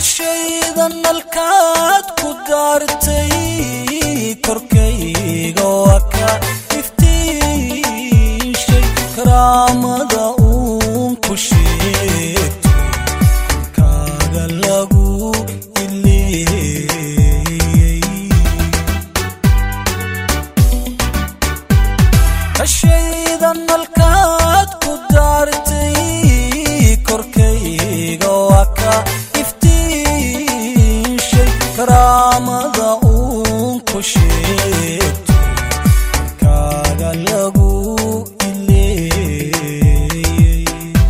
kashaydan nalkaad ku daartay korkayga waa ka iftiishay karaamada uun ku sheegto kaaga lagu ileeyey kashaydan nalkaad ku daartay korkayga waa ka iftiishay karaamada uun ku sheegto kaaga lagu ileeyey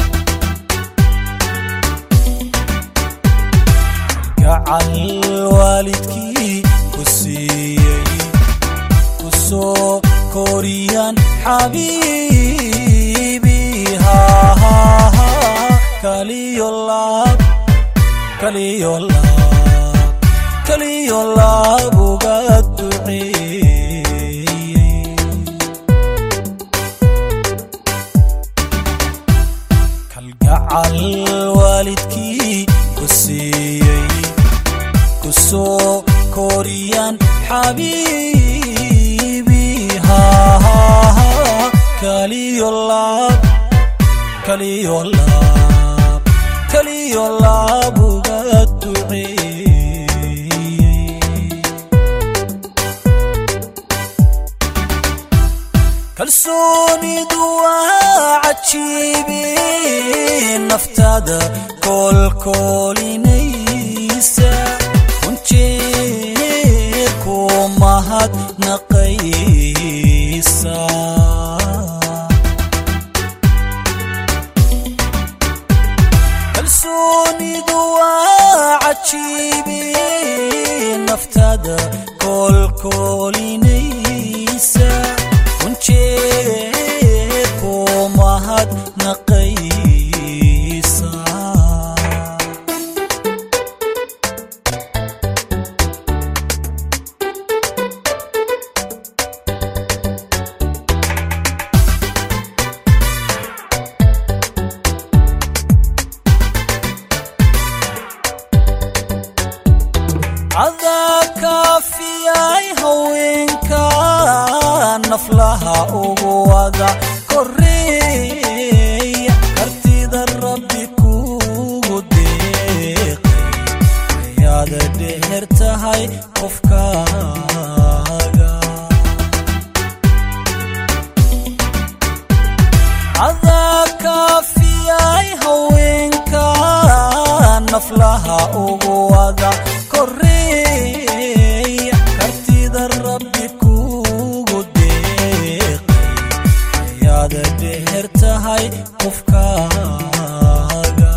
gacal waalidkii ku siiyey ku soo koriyaan xabiibi hahaha kaliyo laab kaliyo laab kaliyo laab uga duceeyey kalgacal waalidkii ku siiyey ku soo koriyaan xabiibi hahaha kaliyo laab kaliyo laab kaliyo laab uga duceeyey kalsoonidu waa cajiibi naftada koolkoolinaysa runjeer ku mahadnaqaysa kalsoonidu waa cajiibi naftada koolkoolinaysa runjeer ku mahadnaqaysa cadaa kaafiyay haweenka naflaha ugu wada koreeya kartida rabbi kugu deeqay ayaada dheer tahay qofkaaga cadaa kaafiyay haweenka naflaha ugu wada koreeya kartida rabbi kugu deeqay ayaada dheer tahay qofkaaga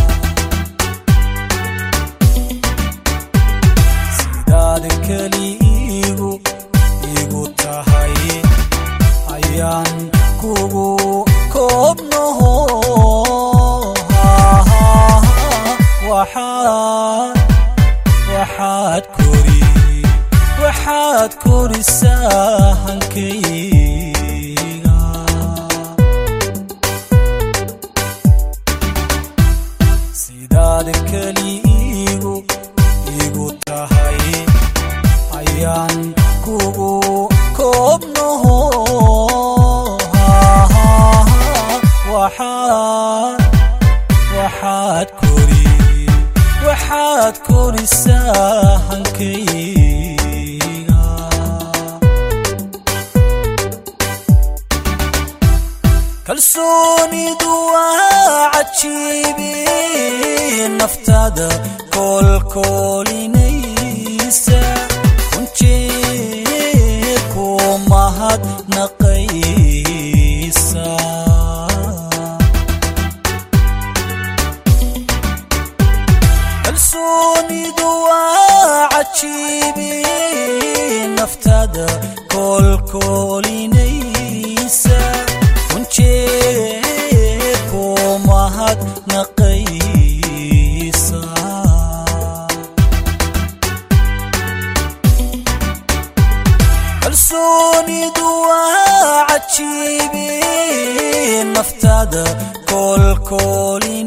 sidaad keli igu igu tahay ayaan kugu koobnaho waxaad waxaad kori waxaad korisaa hankayga sidaad keli igu igu tahay ayaan kugu koobnaho waxaad waxaad kori waxaad korisaa hankayga kalsoonidu waa cajiibi naftada koolkoolinaysa runjeer ku mahadnaqaysa kalsoonidu waa cajiibi naftada koolkoolinaysa runjeer ku mahadnaqaysa kalsoonidu waa cajiibi naftada koolkoolin